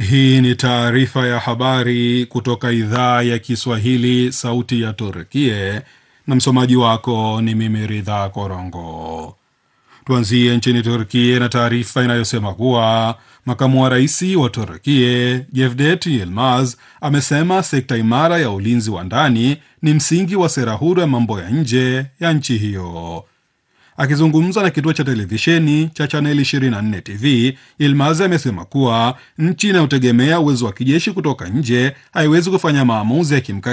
Hii ni taarifa ya habari kutoka idhaa ya Kiswahili, sauti ya Turkie, na msomaji wako ni mimi Ridha Korongo. Tuanzie nchini Turkie na taarifa inayosema kuwa makamu wa rais wa Turkie Jevdet Yilmaz amesema sekta imara ya ulinzi wa ndani ni msingi wa sera huru ya mambo ya nje ya nchi hiyo. Akizungumza na kituo cha televisheni cha chaneli 24 TV, Yilmaz amesema kuwa nchi inayotegemea uwezo wa kijeshi kutoka nje haiwezi kufanya maamuzi ya kimkakati